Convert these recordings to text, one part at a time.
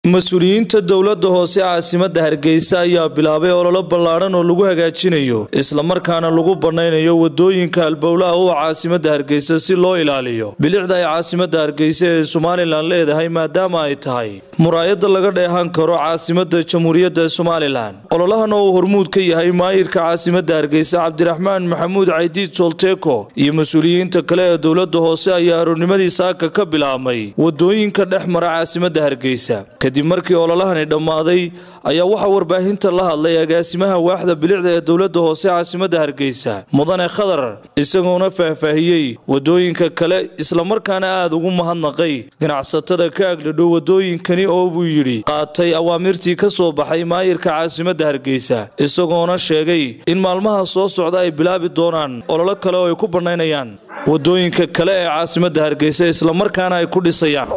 mas-uuliyiinta dowladda hoose caasimadda hargeysa ayaa bilaabay ololo ballaadhan oo lagu hagaajinayo islamarkaana lagu bannaynayo wadooyinka halbowlaha u caasimadda hargeysa si loo ilaaliyo bilicda ay caasimadda hargeysa ee somalilan leedahay maadaama ay tahay muraayadda laga dheehan karo caasimadda jamhuuriyadda somalilan ololahan oo uu hormuud ka yahay maayirka caasimadda hargeysa cabdiraxmaan maxamuud caydiid solteko iyo mas-uuliyiinta kale ee dowladda hoose ayaa aroornimadii saaka ka bilaabmay wadooyinka dhex mara caasimadda hargeysa kadib markii ololahani dhammaaday ayaa waxaa warbaahinta la hadlay agaasimaha waaxda bilicda ee dowladda hoose caasimadda hargeysa mudane khadar isagoona faahfaahiyey wadooyinka kale islamarkaana aada ugu mahadnaqay ganacsatada ka agdhadhow wadooyinkani oo buu yidhi qaatay awaamirtii ka soo baxay maayirka caasimadda hargeysa isagoona sheegay in maalmaha soo socda ay bilaabi doonaan ololo kale oo ay ku bannaynayaan wadooyinka kale ee caasimadda hargeysa islamarkaana ay ku dhisayaan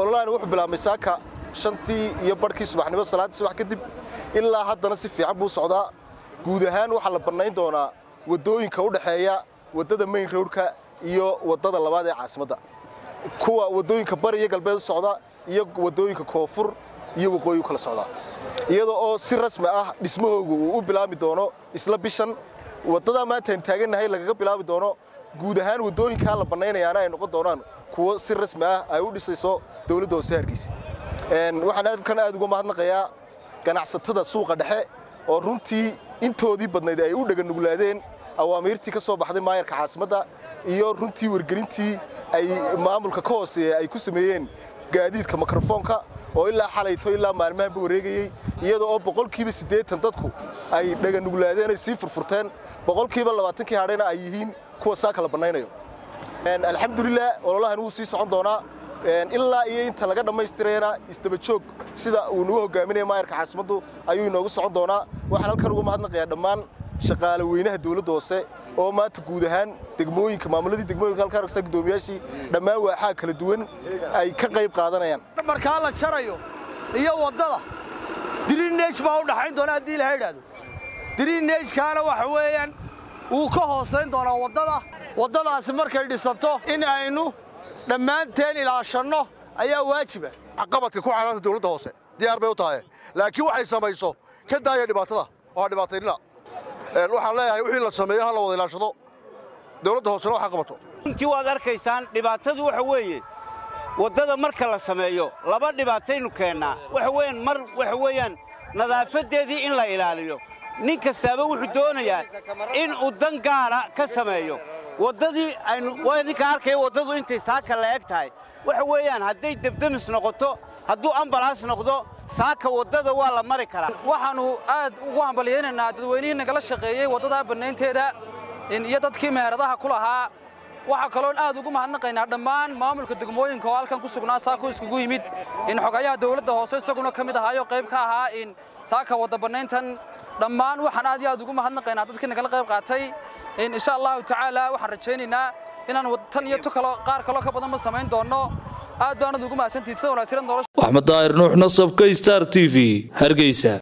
shantii iyo barhkii subaxnimo salaaddii subax kadib ilaa haddana si fiican buu socdaa guud ahaan waxaa la bannayn doonaa waddooyinka u dhexeeya waddada mayn rowdka iyo waddada labaad ee caasimadda kuwa waddooyinka bari iyo galbeed u socda iyo waddooyinka koonfur iyo waqooyi u kala socdaa iyadoo oo si rasmi ah dhismahoogu uu u bilaabi doono isla bishan waddadaa maanta aynu taagannahay lagaga bilaabi doono guud ahaan waddooyinkaa la bannaynayaana ay noqon doonaan kuwo si rasmi ah ay u dhisayso dowladda hoose hargeysa waxaan halkan aad uga mahadnaqayaa ganacsatada suuqa dhexe oo runtii intoodii badnayd ay u dhaganuglaadeen awaamiirtii ka soo baxday maayarka caasimadda iyo runtii wargelintii ay maamulka ka hooseeya ay ku sameeyeen gaadiidka mikrofoonka oo ilaa xalayto ilaa maalmahanba wareegayey iyadoo oo boqolkiiba siddeetan dadku ay dhaganuglaadeen ay sii furfurteen boqolkiiba labaatankii hadhayna ay yihiin kuwa saaka la bannaynayo alxamdulilah ololahan wuu sii socon doonaa ilaa iyo inta laga dhammaystirayana isdaba joog sida uu nagu hogaaminaya maayarka caasimaddu ayuu inoogu socon doonaa waxaan halkan uga mahadnaqayaa dhammaan shaqaale weynaha dowladda hoose oo maanta guud ahaan degmooyinka maamuladii degmooyinka halkaan argsa guddoomiyaashii dhammaan waaxaa kala duwan ay ka qayb qaadanayaan markaa la jarayo iyo waddada diriineej baa u dhaxayn doona haddii ilaha idhaahdo diriineejkaana waxa weeyaan wuu ka hoosayn doonaa waddada waddadaasi markay dhisanto in aynu dhammaanteen ilaashanno ayaa waajiba qabadka ku canaanta dawladda hoose diyaar bay u tahay laakiin waxay samayso ka daaya dhibaatada oo dhibaataynina waxaan leeyahay wixii la sameeyo ha la wada ilaashado dawladda hoosena waxa qabato runtii waad arkaysaan dhibaatadu waxa weeye waddada marka la sameeyo laba dhibaataynu keennaa waxa weeyaan mar waxa weeyaan nadaafaddeedii in la ilaaliyo nin kastaaba wuxuu doonayaa in uu dan gaara ka sameeyo waddadii aynu waa idinka arkaya waddadu intay saaka la eg tahay waxa weeyaan hadday debdemis noqoto hadduu ambalaas noqdo saaka waddada waa la mari karaa waxaannu aad ugu hambalyaynaynaa dadweynihii nagala shaqeeyey waddadaa bannaynteeda iyo dadkii meheradaha ku lahaa waxaa kaloon aad ugu mahadnaqaynaa dhammaan maamulka degmooyinka oo halkan ku sugnaa saako iskugu yimid in xogayaha dawladda hoose isaguna ka mid ahaayo qayb ka ahaa in saaka wadda bannayntan dhammaan waxaan aad iyo aad ugu mahadnaqaynaa dadkii nagala qayb qaatay insha allahu tacaala waxaan rajaynaynaa inaan tan iyo qaar kaloo ka badan ma samayn doonno aad baanad ugu mahadsantihi sida wanaagsiran nolosha axmed daahir nuux nasabka star t v hargeysa